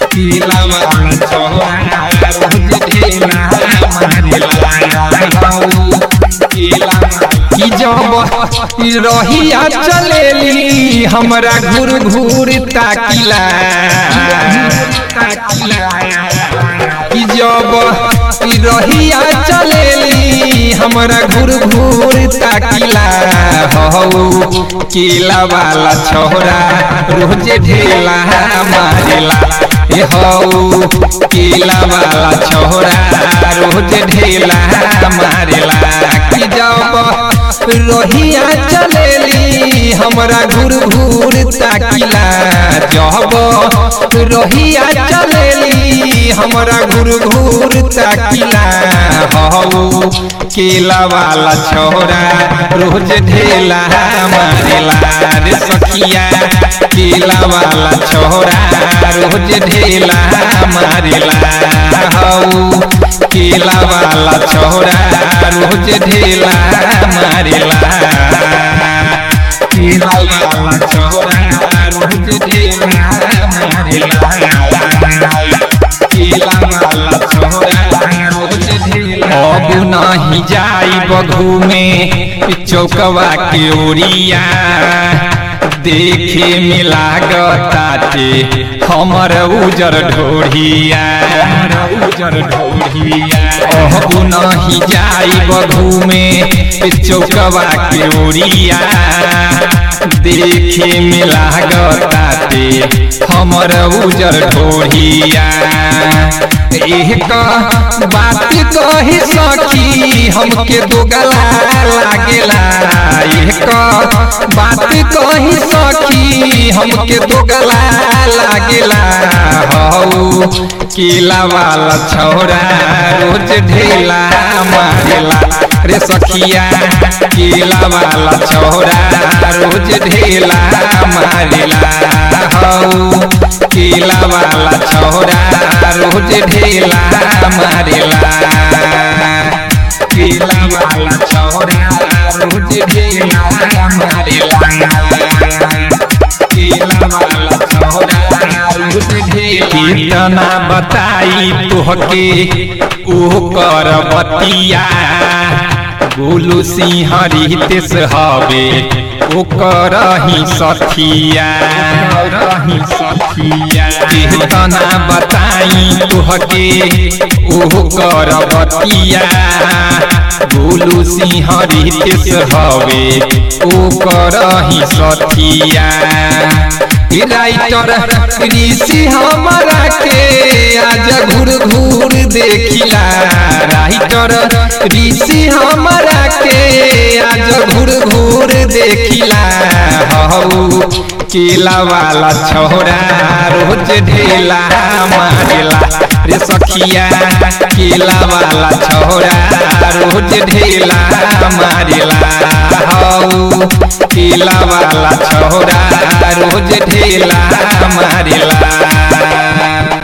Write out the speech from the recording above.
केला वाला छोरा रोज ढेला मारेला केला की जब रहिया चलेली हमरा घूर घूर ताकिला कि जब रहिया चलेली हमरा घूर घूर ताकिला हौ केला वाला छोरा रोज ढेला मारेला ए हौ केला वाला छोरा रोज ढेला मारेला कि जब रहिया चलेली हमरा घूर घूर ताकिला जब रहिया चलेली हमरा घूर घूर ताकिला हौ केला वाला छोरा रोज ढेला मारेला रे सखिया केला वाला छोरा रोज ढेला मारेला हौ केला वाला छोरा रोज ढेला मारेला केला वाला छोरा रोज ढेला मारेला केला वाला छोरा रोज ढेला अब नहीं जाई बघू में चौकवा के ओरिया देखे में लागताटे हमर उजर ढोढ़िया उजर ढोढ़िया अब नहीं जाई बघू में चौकवा के ओरिया देखे में लागताटे हमर उजर ढोढ़िया एक बात कही सखी हमके दो गला लागेला एक बात कही सखी हमके दो गला लागेला हौ केला वाला छोरा रोज ढेला मारेला रे सखिया केला वाला छोरा रोज ढेला मारेला हौ केला वाला छोरा रोज ढेला मारेला केला वाला छोरा रोज ढेला मारेला केला वाला छोरा रोज ढेला कितना बताई तोहके ओ कर बतिया गोलू सिंह रितेश हवे ओकर ही सखिया रही सखिया कितना बताई तुहके ओह कर बतिया गोलू सिंह रितेश हवे ओकर ही सखिया राइटर ऋषि हमारा के आज घूर घूर देखिला राइटर ऋषि हमारा के आज घूर घूर देखिला हौ केला वाला छोरा रोज ढेला मारेला रे सखिया केला वाला छोरा रोज ढेला मारेला हौ केला वाला छोरा रोज ढेला मारेला